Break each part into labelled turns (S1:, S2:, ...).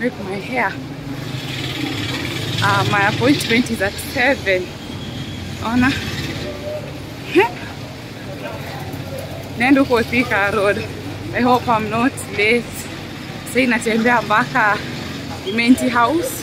S1: make my hair. Uh, my appointment is at 7. Ona. Nenda huko Thika Road. I hope I'm not late. Sasa inatembea mpaka Imenti House.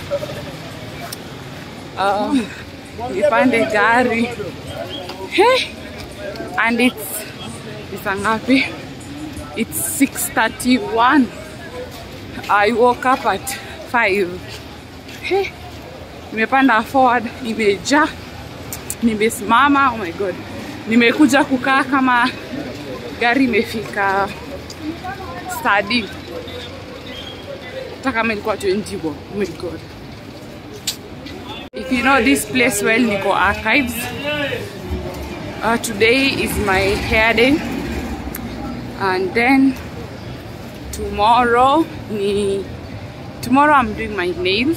S1: Uh, nipande gari. Hey! And it's it's ngapi? It's 6:31. I woke up at 5. Hey! Nimepanda forward, nimejaa, nimesimama. Oh my god, nimekuja kukaa kama gari imefika stadi, hata kama ilikuwa 20 bob. Oh my god. If you know this place well, niko archives. Uh, today is my hair day, and then tomorrow ni tomorrow I'm doing my nails.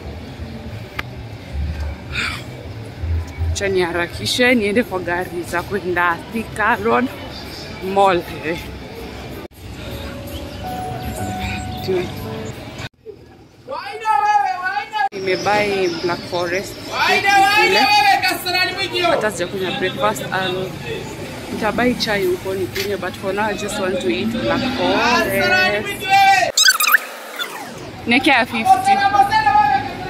S1: Acha niharakishe niende kwa gari za kwenda Thika Road Mall. Eh. Tu- Nimebuy Black Forest kule, hata sijakunywa breakfast. I'll nitabai chai huko nikunywe, but for now I just want to eat Black Forest. Nekea 50.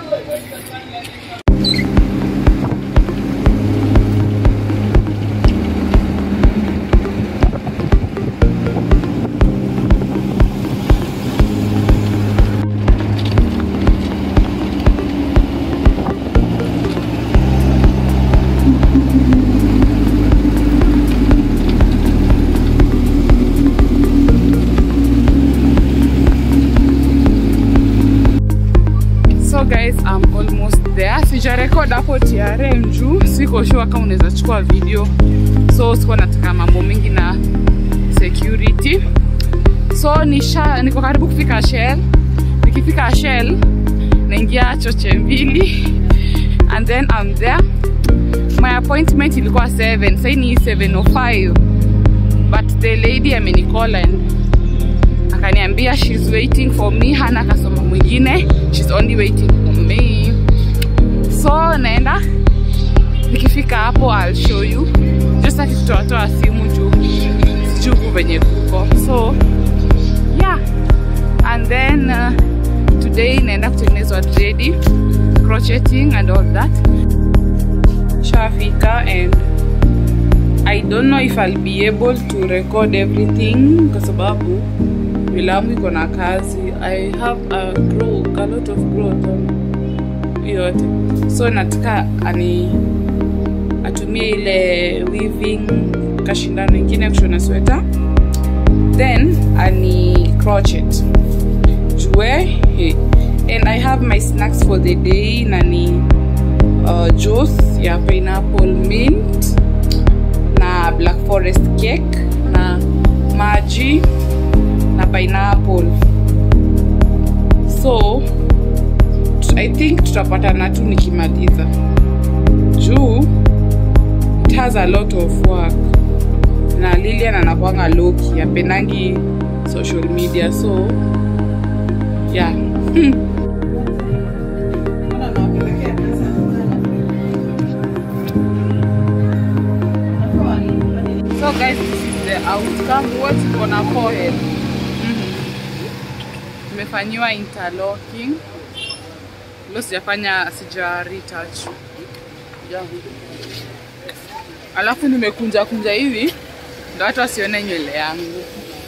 S1: So guys, I'm almost there. Sijarekod hapo TRM juu siko sure kama unaweza chukua video, so sikuwa nataka mambo mengi na security. So nisha niko karibu kufika Shell. Nikifika Shell naingia choche mbili and then I'm there. My appointment ilikuwa 7, sasa ni 7:05 but the lady amenicall and akaniambia she's waiting for me, hana kasoma mwingine, she's only waiting for me. So naenda nikifika hapo I'll show you. Just akitoatoa simu juu sijuku venye kuko. So yeah, and then uh, today naenda kutengenezwa dredi, crocheting and all that. Shafika and I don't know if I'll be able to record everything kwa sababu filamu iko na kazi. I have a grow, a lot of growth on yote, so nataka ani atumie ile weaving kashindano ingine kushona sweta, then ani crochet jue he. and I have my snacks for the day nani uh, juice ya pineapple mint na black forest cake na maji na pineapple so t- i think tutapatana tu nikimaliza juu it has a lot of work na lilian anakwanga loki apendangi social media so yeah so guys this is the outcome what iko na forehead nimefanyiwa interlocking lo sijafanya sija retouch yeah. alafu nimekunja kunja hivi ndo watu wasione nywele yangu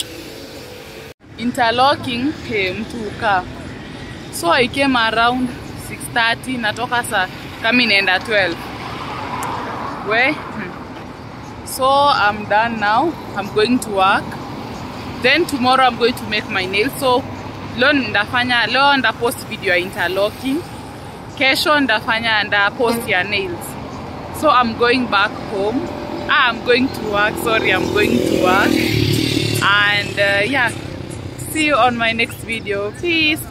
S1: interlocking he, mtu ukaa so i came around 6:30 natoka saa kama inaenda 12 we hmm. so i'm done now i'm going to work then tomorrow i'm going to make my nails so leo ndafanya leo nda post video ya interlocking kesho ndafanya nda post ya nails so i'm going back home ah, i'm going to work sorry i'm going to work and uh, yeah see you on my next video peace